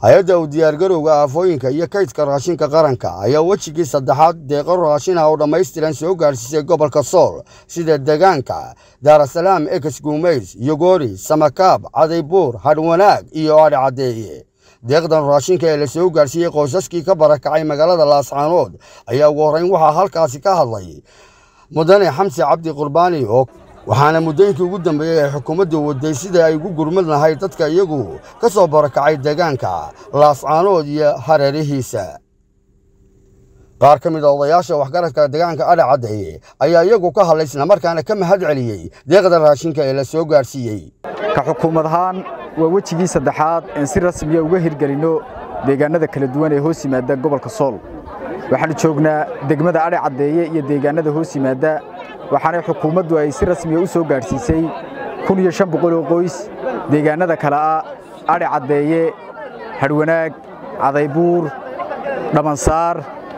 hay-adda u diyaargarowga aafooyinka iyo kaydka raashinka qaranka ayaa wejigii saddexaad deeqo raashin ah oo dhammaystiran soo gaadhsiisay gobolka sool sida deegaanka daarasalaam ekes guumays yogoori samakaab cadaybuur hadhwanaag iyo adhi caddeeye deeqdan raashinka ee la soo gaadhsiiyey qoysaskii ka barakacay magaalada laascaanood ayaa ugu horrayn waxaa halkaasi ka hadlay mudane xamsi cabdi qurbaani oo waxaana muddooyinkii ugu dambeeyey ay xukuumaddu waday sida ay ugu gurmad lahayd dadka iyagu ka soo barakacay deegaanka laascaanood iyo hareerihiisa qaar ka mid a odayaasha waxgaradka deegaanka adha caddeeye ayaa iyagu ka hadlay islamarkaana ka mahad celiyey deeqda raashinka ee la soo gaadhsiiyey ka xukuumad ahaan waa wejigii saddexaad een si rasmiya uga hirgelinno deegaannada kala duwan ee hoos yimaada gobolka sool waxaannu joognaa degmada adhi caddeeye iyo deegaannada hoos yimaadda waxaanay xukuumaddu ay si rasmiya u soo gaadhsiisay kun iyo shan boqol oo qoys deegaannada kale ah adhi caddeeye hadhwanaag cadaybuur dhammansaar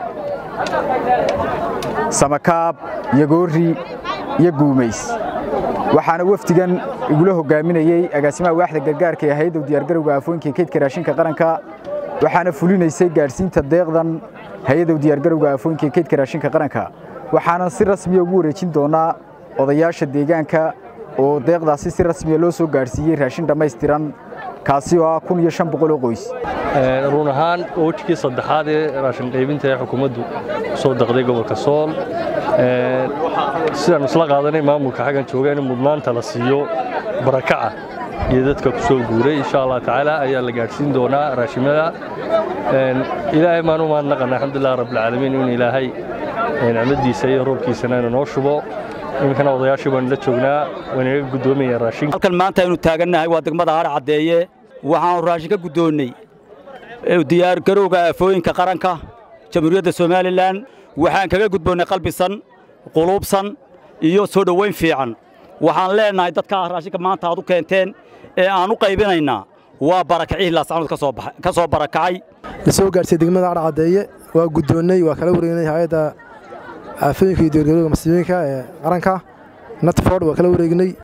samakaab yogoori iyo guumays waxaana wafdigan igula hoggaaminayey agaasimaha waaxda gargaarka ee hay-adda u diyaargarowga aafooyinka kaydka raashinka qaranka waxaana fulinaysay gaadhsiinta deeqdan hay-adda u diyaargarowga aafooyinka kaydka raashinka qaranka waxaanan si rasmiya ugu wareejin doonnaa odayaasha deegaanka oo deeqdaasi si rasmiya loo soo gaadhsiiyey raashin dhammaystiran kaasi oo ah kun iyo shan boqol oo qoys run ahaan wejigii saddexaad ee raashin qaybinta ee xukuumaddu soo daqday gobolka sool sidaannu isla qaadanay maamulka xaggan jooga in mudnaanta la siiyo barakaca iyo dadka ku soo guuray insha allah tacaala ayaa la gaadhsiin doonaa raashimada ilaahay maan u mahadnaqana alxamdulilah rabbilcaalamiin in ilaahay nicmadiisa iyo roobkiisana inu noo shubo iminkana odayaashii baanu la joognaa waynaga guddoomayaan raashinka halkan maanta aynu taagannahay waa degmada hadha caddeeye waxaanu raashin ka guddoonnay diyaargarowga aafooyinka qaranka jamhuuriyadda somalilan waxaan kaga gudboonnay qalbisan quluubsan iyo soo dhowayn fiican waxaan leennahay dadkaa raashinka maanta aad u keenteen ee aan u qaybinaynaa waa barakacihii laascanood ka soo barakacay la soo gaadhsiiyey degmada adha caddeeye waa guddoonnay waa kala wareegnay hay-adda aafooyinka iyo diyaargarowga masiibooyinka ee qaranka natford waa kala wareegnay